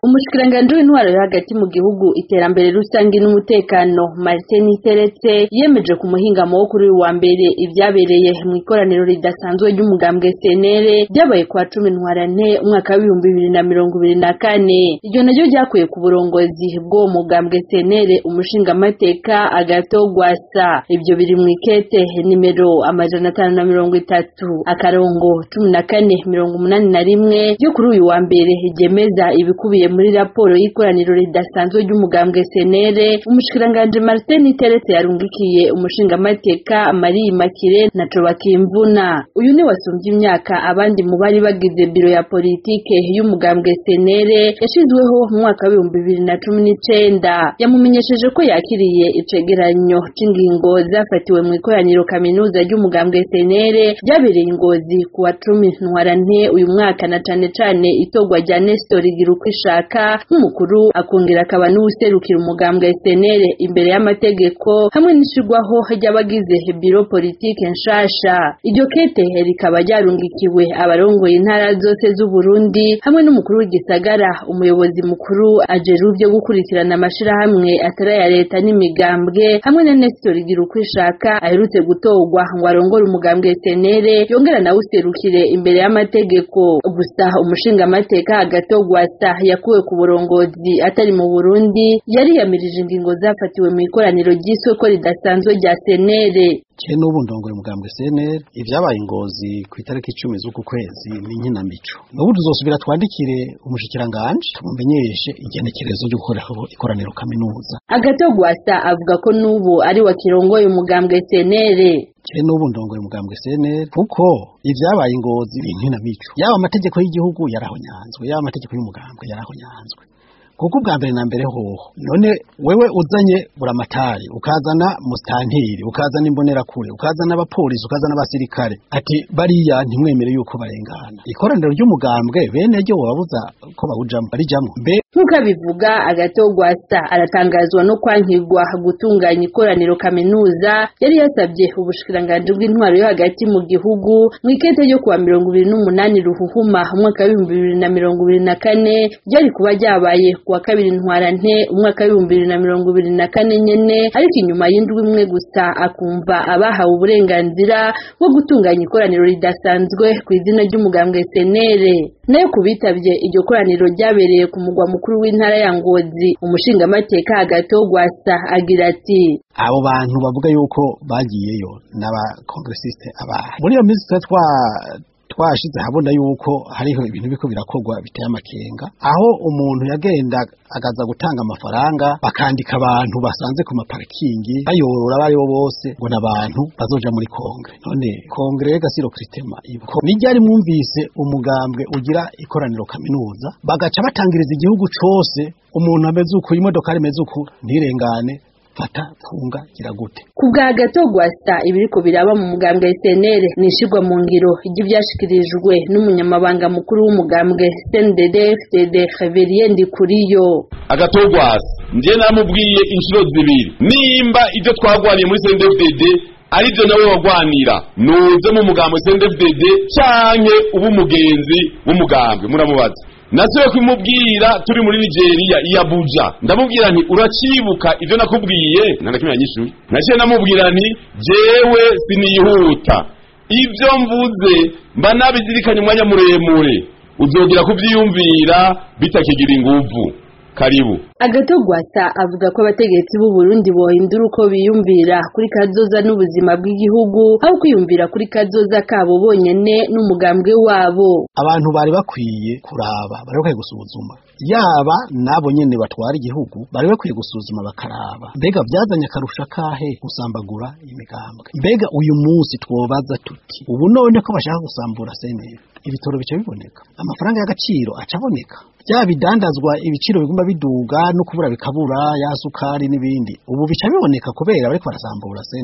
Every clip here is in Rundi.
umushikiranganji w'intwaro yo hagati mu gihugu iterambere rusange n'umutekano Martin Teretse yemeje ku muhingamo wo kuri uyu wa mbere ibyabereye mu ikoraniro ridasanzwe ry'umugambwe senere ryabaye kwa cumi ntwarante umwaka w'ibihumbi bibiri na mirongo ibiri na kane iryo naryo ryakuye ku burongozi bw'uwo mugambwe senere umushingamateka agato gwasa ibyo biri mu ikete nimero amajana atanu na mirongo itatu akarongo cumi na kane mirongo umunani na rimwe ryo kuri uyu wa mbere ryemeza ibikubiye muri raporo y'ikoraniro ridasanzwe ry'umugambwe senere umushikiranganji Martin Teretse yarungikiye umushingamateka Marie Makire na Cobakimvuna uyu ni wasumbye imyaka abandi mu bari bagize biro ya politike y'umugambwe senere yashizweho mu mwaka w'ibihumbi bibiri na cumi n'icenda yamumenyesheje ko yakiriye icegeranyo c'ingingo zafatiwe mu ikoraniro kaminuza ry'umugambwe senere ryabereye ingozi ku wa cumi ntwarante uyu mwaka na cane cane itorwa rya Nestor Girukishaka nk'umukuru akongera akaba n'uwuserukira umugambwe senere imbere y'amategeko hamwe n'ishirwaho ry'abagize biro politike nshasha iryo kete rikaba ryarungikiwe abarongoye intara zose z'Uburundi hamwe n'umukuru w'igisagara umuyobozi mukuru ajejwe byo gukurikirana amashirahamwe atari aya leta n'imigambwe hamwe na Nestor Girukishaka aherutse gutorwa ngo arongore umugambwe senere yongera nawe userukire imbere y'amategeko gusa umushingamateka agatogwasa yakuwe ku burongozi atari mu Burundi yariyamirije ingingo zafatiwe mu ikoraniro ry'isoko ridasanzwe rya senere je n'ubu ndongoye umugambwe CNL ivyabaye ingozi ku itariki icumi z'uku kwezi ni nkinamico n'ubu tuzosubira twandikire umushikiranganje tumumenyeshe igenekerezo ryo gukoraho ikoraniro kaminuza agatogwasa avuga ko n'ubu ari wa kirongoye umugambwe senere kire n'ubu ndongoye umugambwe CNL kuko ivyabaye ingozi ni nkinamico yaba amategeko y'igihugu yarahonyanzwe yaba amategeko y'umugambwe yarahonyanzwe kuko ubwa mbere na mbere hoho none wewe uzanye buramatari ukazana mustantiri ukazana imbonerakure ukazana abapolisi ukazana abasirikare ati bariya ntimwemere yuko barengana ikoraniro ry'umugambwe bene ryo wabuza ko bawujamo barijamo mbe nk'uko abivuga agatogwasa aratangazwa no kwankirwa gutunganya ikoraniro kaminuza yari yasabye ubushikiranganji bw'intwaro yo hagati mu gihugu mu ikete ryo kuwa mirongo ibiri n'umunani ruhuhuma umwaka w'ibihumbi bibiri na mirongo ibiri na kane ryari kuba ryabaye kuwa kabiri ntwarante umwaka w'ibihumbi bibiri na mirongo ibiri na kane nyene ariko inyuma y'indwi imwe gusa akumva abahawe uburenganzira bwo gutunganya ikoraniro ridasanzwe ku izina ry'umugambwe senere nayo ku bitabye iryo koraniro ryabereye ku mugwa mukuru w'intara ya ngozi umushingamateka agatogwasa agira ati abo bantu bavuga yuko bagiyeyo n'abakongresiste abahe muri iyo minsi twa twashize habona yuko hariho ibintu biko birakorwa biteye amakenga aho umuntu yagenda agaza gutanga amafaranga bakandika abantu basanze ku maparikingi bayorora abo aribo bose ngo n'abantu bazoja muri kongre none kongre gasiro kritema ibuko nijyari mwumvise umugambwe ugira ikoraniro kaminuza bagaca batangiriza igihugu cose umuntu ameze uku imodoka imeze uku ntirengane fata funga gira gute ku bwa gatogwasa ibiriko biraba mu mugambwe SNL nishirwa mu ngiro ry'ivyashikirijwe n'umunyamabanga mukuru w'umugambwe CNDD FDD Xavier Ndikuriyo agatogwasa nje namubwiye inshuro zibiri nimba ibyo twagwaniye muri CNDD aribyo nawe wagwanira nuze mu mugambwe CNDD canke ubu umugenzi w'umugambwe muramubaza nasubiye kumubwira turi muri nigeria iya buja ndamubwira nti uracibuka ibyo nakubwiye ntanakimwe yanyishuye naciye namubwira nti jewe sinihuta ibyo mvuze mba nabizirikanye umwanya muremure uzogera kuvyiyumvira bitakigira inguvu karibu agatogwasa avuga ko abategetsi b'u Burundi bohindura uko biyumvira kuri kazoza n'ubuzima bw'igihugu aho kwiyumvira kuri kazoza kabo bonyene n'umugambwe wabo abantu bari bakwiye kuraba bari bakwiye gusuzuma yaba nabo nyene batwara igihugu bari bakwiye gusuzuma bakaraba mbega byazanye akarusha kahe gusambagura imigambwe mbega uyu munsi twobaza tuti ubu none ko bashaka gusambura senera ibitoro bica biboneka amafaranga y'agaciro acaboneka bya bidandazwa ibiciro biguma biduga no kubura bikabura ya sukari n'ibindi ubu bica biboneka kubera bariko barasambura senera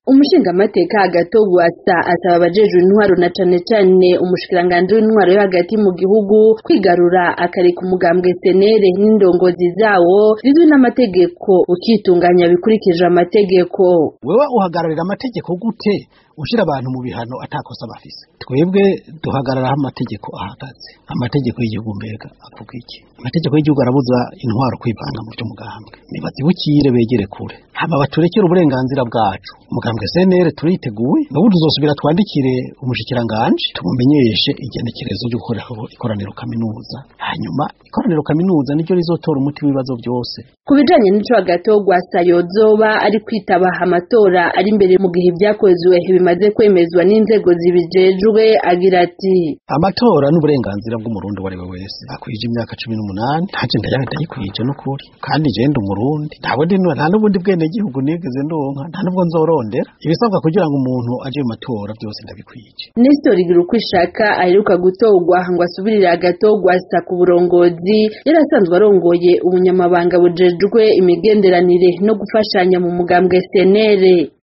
umushingamateka hagati wasa asaba abajejwe intwaro na cane cane umushikiranganji w'intwaro yo hagati mu gihugu kwigarura akareka umugambwe senere n'indongozi zawo bizwi n'amategeko ukitunganya bikurikije amategeko wewe uhagararira amategeko gute ushira abantu mu bihano atakosa bafise twebwe duhagarara aho amategeko ahagaze amategeko y'igihugu mbega avuga iki amategeko y'igihugu arabuza intwaro kwivana mu by'umugambwe nibazibukire begere kure hama baturekere uburenganzira bwacu umugambwe CNL turiteguye n'ubu tuzosubira twandikire umushikiranganje tumumenyeshe igenekerezo ryo gukoreraho ikoraniro kaminuza hanyuma ikoraniro kaminuza niryo rizotora umuti w'ibibazo byose ku bijanye n'ico hagati gwasa yozoba ari kwitaba amatora ari imbere mu gihe ibyakozwe bimaze kwemezwa n'inzego zibijejwe agira ati amatora n'uburenganzira bw'umurundi uwo ari we wese akwije imyaka cumi n'umunani ntaje ndayikwije n'ukuri kandi je ndi umurundi ntawe ndi nta n'ubundi bwene gihugu nigeze ndonka nta n'ubwo nzorondera ibisabwa kugira ngo umuntu aje mu matora byose ndabikwije Nestor Girukwishaka aheruka gutorwa ngo asubirire agatogwa asa ku burongozi yari asanzwe arongoye ubunyamabanga bujejwe imigenderanire no gufashanya mu mugambwe senere